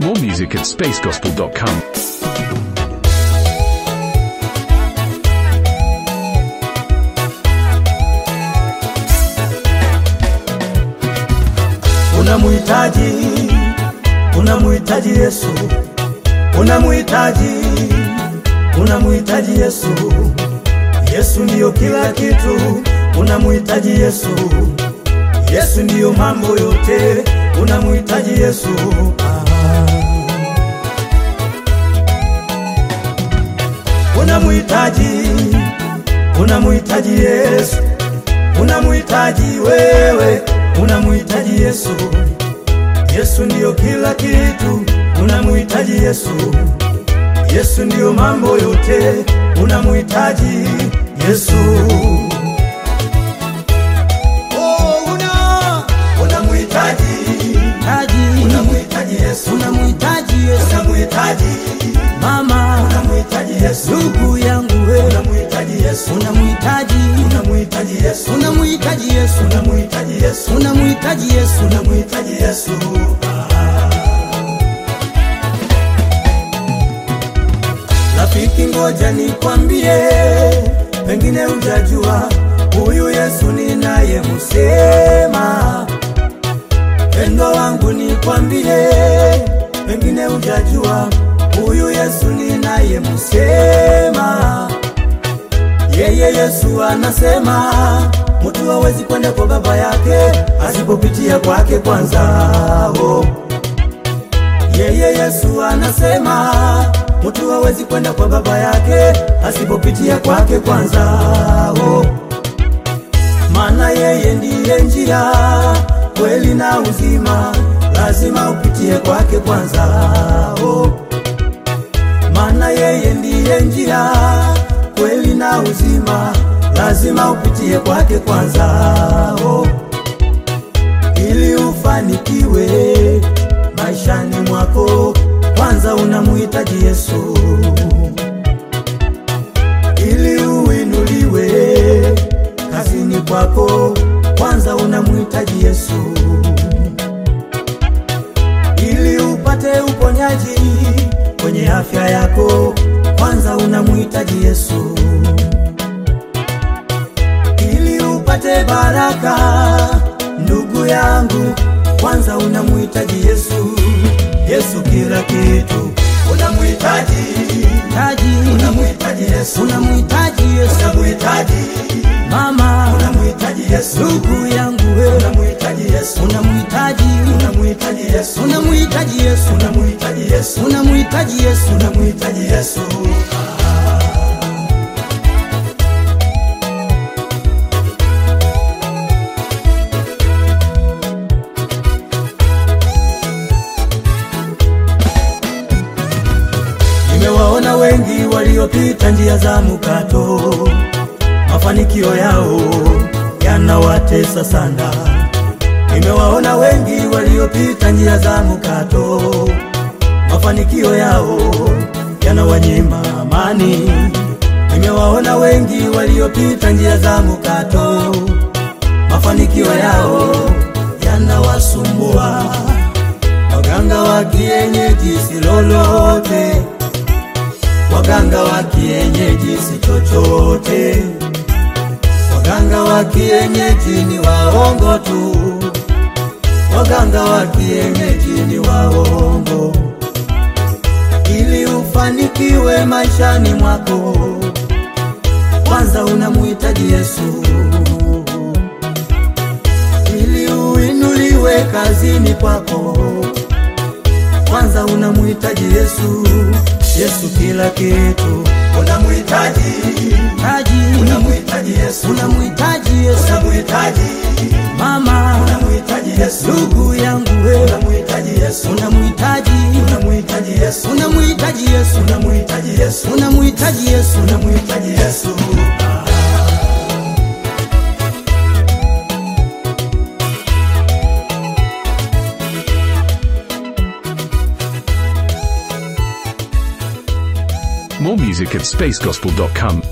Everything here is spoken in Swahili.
More music at spacegospel.com. Unamhitaji, unamhitaji Yesu, unamhitaji, unamhitaji Yesu. Yesu ndiyo kila kitu, unamhitaji Yesu. Yesu ndiyo mambo yote, unamhitaji Yesu. Ah. Unamhitaji, unamhitaji Yesu, unamhitaji wewe, unamhitaji Yesu. Yesu ndiyo kila kitu, unamhitaji Yesu. Yesu ndiyo mambo yote, unamhitaji Yesu. Oh, una unamhitaji, Taji, unamhitaji Yesu, unamhitaji Yesu unamhitaji mama, unamhitaji Yesu, ndugu yangu we, unamhitaji Yesu, unamhitaji, unamhitaji Yesu, unamhitaji Yesu, unamhitaji Yesu, unamhitaji Yesu, unamhitaji Yesu. Rafiki, ngoja nikwambie, pengine hujajua huyu Yesu ninayemsema. Pendo wangu nikwambie, pengine hujajua huyu Yesu ninayemsema. Yeye Yesu anasema mtu hawezi kwenda kwa baba yake asipopitia kwake kwanza. Oh. Yeye Yesu anasema mtu hawezi kwenda kwa baba yake asipopitia kwake kwanza. Oh. Maana yeye ndiye njia, kweli na uzima, lazima upitie kwake kwanza. Oh. Maana yeye ndiye njia, kweli na uzima, lazima upitie kwake kwanza. Oh. Ili ufanikiwe maishani mwako, kwanza unamuhitaji Yesu. Ili uinuliwe kazini kwako, kwanza unamuhitaji Yesu. Ili upate uponyaji kwenye afya yako, kwanza unamuhitaji Yesu. Ili upate baraka, ndugu yangu, kwanza unamuhitaji Yesu. Yesu kila kitu, unamuhitaji, taji, unamuhitaji Yesu, unamhitaji Yesu unamuhitaji, mama, unamuhitaji Yesu, ndugu yangu we, unamuhitaji Yesu, unamhitaji, unamuhitaji Yesu, unamhitaji Yesu, unamuhitaji Yesu, unamhitaji Yesu, unamuhitaji Yesu. Nimewaona wengi waliopita njia za mkato, mafanikio yao yanawatesa sana. Nimewaona wengi waliopita njia za mkato, mafanikio yao yanawanyima amani. Nimewaona wengi waliopita njia za mkato, mafanikio yao yanawasumbua. Waganga wa kienyeji si lolote, waganga wa kienyeji si chochote, waganga wa kienyeji ni waongo tu, waganga wa kienyeji ni waongo. Ili ufanikiwe maishani mwako, kwanza unamuhitaji Yesu. Ili uinuliwe kazini kwako, kwanza unamuhitaji Yesu. Yesu kila kitu, unamuhitaji, taji, unamuhitaji Yesu, unamhitaji Yesu, unamuhitaji, mama, unamuhitaji Yesu, ndugu yangu we, unamuhitaji Yesu, unamhitaji, unamuhitaji Yesu, unamhitaji Yesu, unamuhitaji Yesu, unamhitaji Yesu, unamuhitaji Yesu. More music at spacegospel.com.